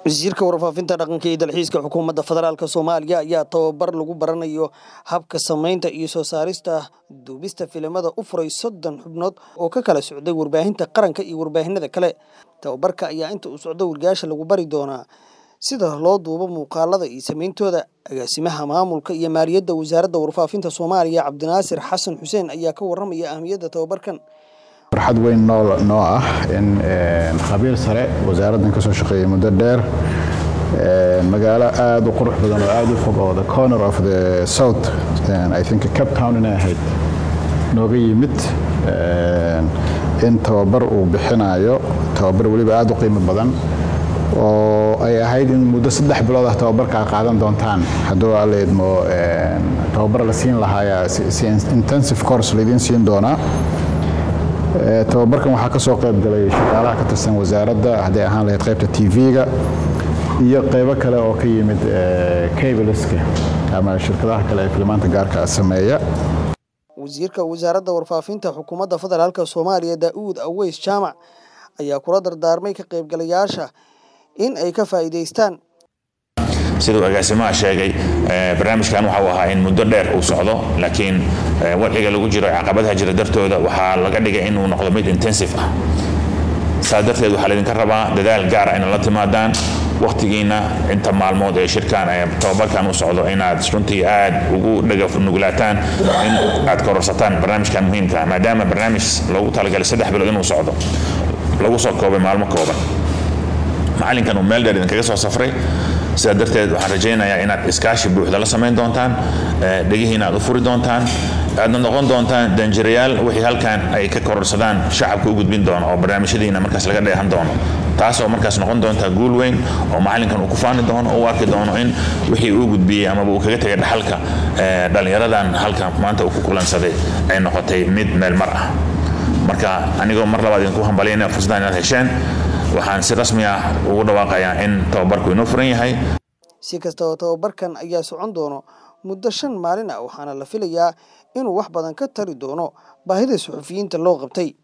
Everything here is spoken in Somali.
wasiirka warfaafinta dhaqanka iyo dalxiiska xukuumadda federaalk soomaaliya ayaa tababar lagu baranayo habka samaynta iyo soo saarista duubista filimada u furay soddon xubnood oo ka kala socday warbaahinta qaranka iyo warbaahinada kale tababarka ayaa inta uu socdo wargaasha lagu bari doonaa sida loo duubo muuqaalada iyo sameyntooda agaasimaha maamulka iyo maaliyadda wasaaradda warfaafinta soomaaliya cabdinaasir xasan xuseen ayaa ka waramaya ahmiyadda tababarkan farxad weyn noo ah in khabiir sare wasaaraddan ka soo shaqeeyay muddo dheer magaalo aad u qurux badan oo aad u fog oo the corner of the south i think cape town inay ahayd nooga yimid in tababar uu bixinayo tababar weliba aad u qiimo badan oo ay ahayd in muddo saddex bilood ah tababarkaa qaadan doontaan hadduu alla idmo tababar la siin lahaaya si intensive course laydin siin doonaa tababarkan waxaa ka soo qayb galay shaqaalaha ka tirsan wasaaradda hadday ahaan lahayd qaybta tv-ga iyo qaybo kale oo ka yimid cableska ama shirkadaha kale ee filimaanta gaarka sameeya wasiirka wasaaradda warfaafinta xukuumadda federaalk soomaaliya daa'uud aweys jaamac ayaa kula dardaarmay ka qaybgalayaasha in ay ka faa'iidaystaan siduu agaasimaha sheegay barnaamijkan waxau ahaa in muddo dheer uu socdo laakiin wadciga lagu jiro caqabadaha jira dartooda waxaa laga dhigay inuu noqdo mid intensive ah saas darteed waxaa laydinka rabaa dadaal gaara inaad la timaadaan wakhtigiina inta maalmood ee shirkan tababarkan u socdo inaad runtii aad ugu dhaganuglaataan in aad kororsataan barnaamijkan muhiimka maadaama barnaamij loogu talagalay saddex bilood inuu socdo lagu soo koobay maalmo kooban macalinkan uu meel dheer idinkaga soo safray sidaa darteed waxaan rajaynayaa inaad iskaashi buuxda la samayn doontaan dhegihiina aad u furi doontaan aadna noqon doontaan danjirayaal wixii halkan ay ka kororsadaan shacabka u gudbin doono oo barnaamijyadiina markaas laga dheehan doono taasoo markaas noqon doonta guul weyn oo macalinkan uu ku faani doono oo u arki doono in wixii uu gudbiyey amaba uu kaga tegay dhaxalka dhallinyaradan halkan maanta uu ku kulansaday ay noqotay mid meel mar ah marka anigoo mar labaad idinku hambalyayna fursaddan inaad hesheen waxaan si rasmi ah ugu dhawaaqayaa in tababarku inoo furan yahay si kastaba tababarkan ayaa socon doono muddo shan maalin ah waxaana la filayaa inuu wax badan ka tari doono baahida suxufiyiinta loo qabtay